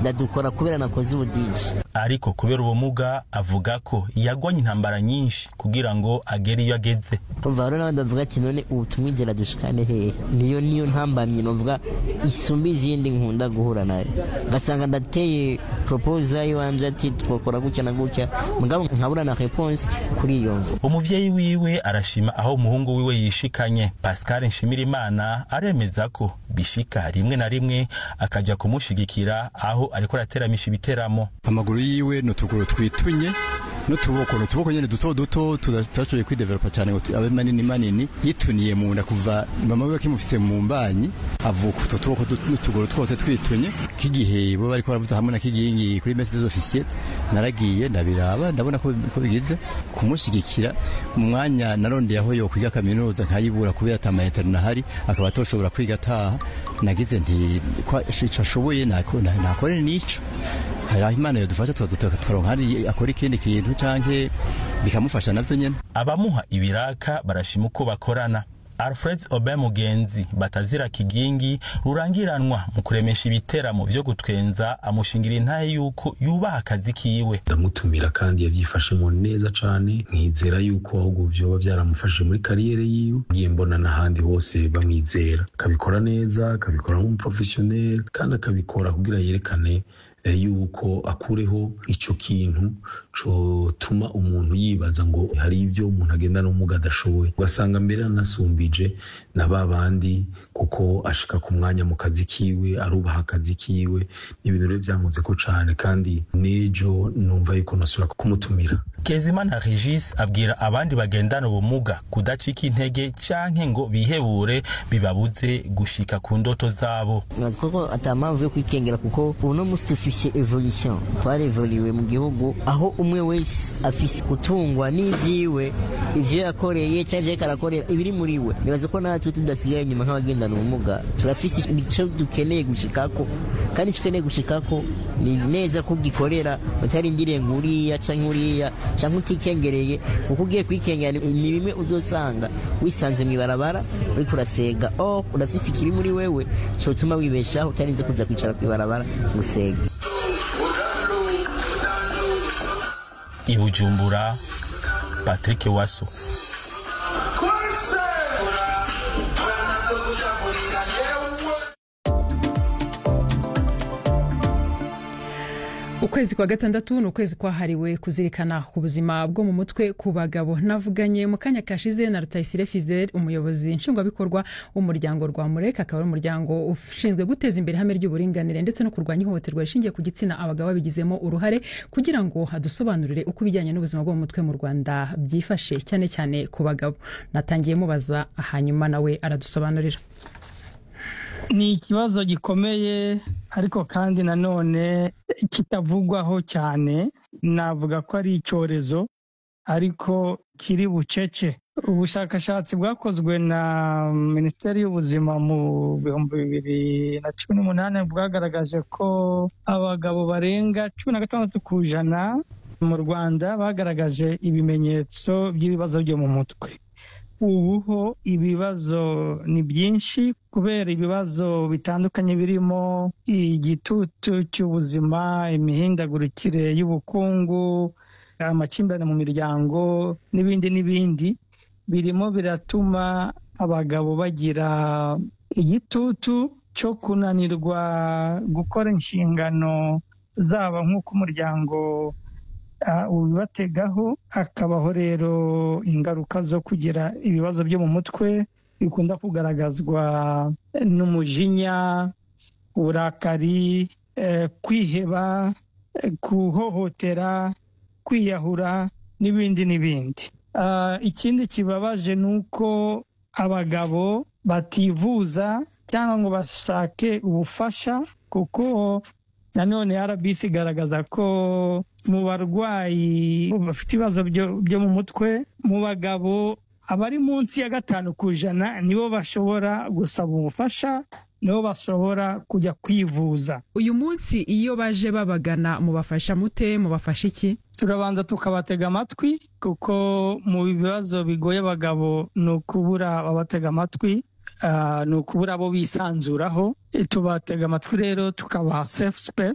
ndadukora kubera nakoze ubudiji ariko kubera ubumuga avuga ko yagwanye intambara nyinshi kugira ngo agere iyo ageze umva rero n'abandi bavuga ati none ubu tumwizera dushikane hehe niyo niyo ntambamye novuga isumba izindi nkunda guhura nayo ngasanga ndateye proposa iwanje ati twakora gutya na gutya mugabo nkabura na réponse kuri iyo mvu umuvyeyi wiwe arashima aho umuhungu wiwe yishikanye pascal nshimirimana aremeza ko bishika rimwe na rimwe akaja kumushigikira aho ariko arateramisha ibiteramo amaguru yiwe ni utuguru twitunye n'utuboko ni utuboko nyine duto duto tudashoboye kwidevelopa cyane ngo abe manini manini yituniye mu nda kuva mama we akimufise mu mbanyi avuka utwo tuboko n'utuguru twose twitunye k'igihe bo bariko baravuza hamwe na kigingi kuri messe des officiers naragiye ndabiraba ndabona ko ko bigize kumushigikira mu mwanya narondeye aho yo kwiga kaminuza nkayibura kubera atamayetero nahari akaba atoshobora kwiga ataha nagize nti ko ico ashoboye nakore n'ico hari aho imana yadufasha tukaronka hari akora ikindi kintu canke bikamufasha navyo nyene abamuha ibiraka barashima uko bakorana alfred obe mugenzi batazira kigingi rurangiranwa mu kuremesha ibiteramo vyo gutwenza amushingira intahe yuko yubaha akazi kiwe ndamutumira kandi yavyifashemo neza cane nkizera yuko ahubwo vyoba vyaramufashije muri kariyere yiwe ngiye mbona n'ahandi hose bamwizera akabikora neza akabikora nk'umuprofesiyoneri kandi akabikora kugira yerekane yuko akureho ico kintu cotuma umuntu yibaza ngo hari ibyo umuntu agenda n'umuga adashoboye ugasanga mbere anasumbije na ba bandi kuko ashika ku mwanya mu kazi kiwe arubaha akazi kiwe ni ibintu rero byankoze ko cane kandi n'ejo numva yuko nosubira kumutumira kezimana regis abwira abandi bagendana ubumuga kudacika intege canke ngo bihebure bibabuze gushika ku ndoto zabo nkazi koko ata mpamvu yo kwikengera kuko uno musi dufise evolution twarevoliwe mu gihugu aho umwe wese afise gutungwa n'ivyiwe ivyo yakoreye canke ivyo ariko arakorera ibiri muri we nibaza ko natwe tudasigaye inyuma nk'abagendana ubumuga turafise ico dukeneye gushikako kandi ico ukeneye gushikako ni neza ko ugikorera utarindiriye ngo uriya canke uriya canke utikengereye kuko ugiye kwikengera ni bimwe uzosanga wisanze mw'ibarabara uriko urasega oh urafise ikiri muri wewe cotuma wibeshaho utarinze kuja kwicara kw'ibarabara gusega i bujumbura patrick waso ukwezi kwa gatandatu ni ukwezi kwahariwe kuzirikana ku buzima bwo mu mutwe ku bagabo navuganye mu kanya kashize na rutayisire fidel umuyobozi nshingwabikorwa w'umuryango rwa mureka akaba ari umuryango ushinzwe guteza imbere ihame ry'uburinganire ndetse no kurwanya ihohoterwa rishingiye ku gitsina abagabo babigizemo uruhare kugira ngo hadusobanurire uko ibijyanye n'ubuzima bwo mu mutwe mu rwanda byifashe cyane cyane ku bagabo natangiye mubaza hanyuma nawe aradusobanurira ni ikibazo gikomeye ariko kandi nanone kitavugwaho cyane navuga ko ari icyorezo ariko kiri bucece ubushakashatsi bwakozwe na minisiteri y'ubuzima mu bihumbi bibiri na cumi n'umunani bwagaragaje ko abagabo barenga cumi na gatandatu ku ijana mu rwanda bagaragaje ibimenyetso by'ibibazo byo mu mutwe ubuho ibibazo ni byinshi kubera ibibazo bitandukanye birimo igitutu cy'ubuzima imihindagurikire y'ubukungu amakimbirane mu miryango n'ibindi n'ibindi birimo biratuma abagabo bagira igitutu cyo kunanirwa gukora inshingano zaba nk'uko umuryango ubibategaho hakabaho rero ingaruka zo kugira ibibazo byo mu mutwe bikunda kugaragazwa n'umujinya uburakari kwiheba guhohotera kwiyahura n'ibindi n'ibindi ikindi kibabaje ni uko abagabo bativuza cyangwa ngo bashake ubufasha kuko nanone rbc igaragaza ko mu barwayi bafite ibibazo byo mu mutwe mu bagabo abari munsi ya gatanu ku ijana nibo bashobora gusaba ubufasha nibo bashobora kujya kwivuza uyu munsi iyo baje babagana mubafasha mute mubafasha iki turabanza tukabatega amatwi kuko mu bibazo bigoye abagabo ni ukubura ababatega amatwi ni ukubura abo bisanzuraho tubatega amatwi rero tukabaha safe space